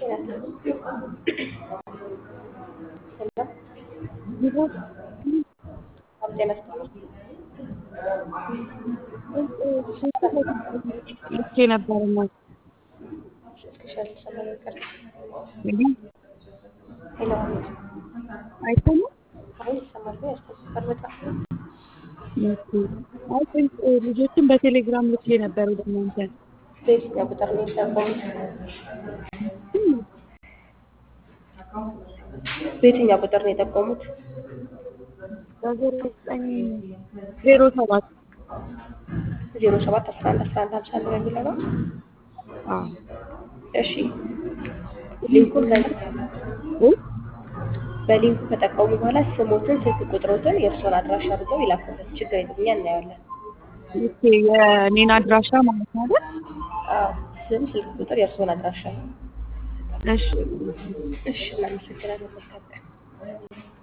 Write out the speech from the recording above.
ልኬ ነበር እናት እንግዲህ አይሰማም። አይ ስንት ልጆችን በቴሌግራም ልኬ ነበር ወደ እናንተ በየትኛው ቁጥር ነው የጠቆሙት? በየትኛው ቁጥር ነው የጠቆሙት? በዜሮ ዘጠኝ ዜሮ ሰባት ዜሮ ሰባት አስራ አንድ አስራ አንድ ሀምሳ አንድ በሚለው ነው። አዎ እሺ ሊንኩን ከ እ በሊንኩ ከጠቀሙ በኋላ ስሞትን፣ ስልክ ቁጥሮትን፣ የእርስዎን አድራሻ አድርገው ይላኩልን። ችግር የለም እኛ እናየዋለን። ኦኬ የኔን አድራሻ ማለት ነው አይደል? አዎ ስም፣ ስልክ ቁጥር፣ የእርስዎን አድራሻ። እሺ እሺ እናመሰግናለን። መልካም ቀን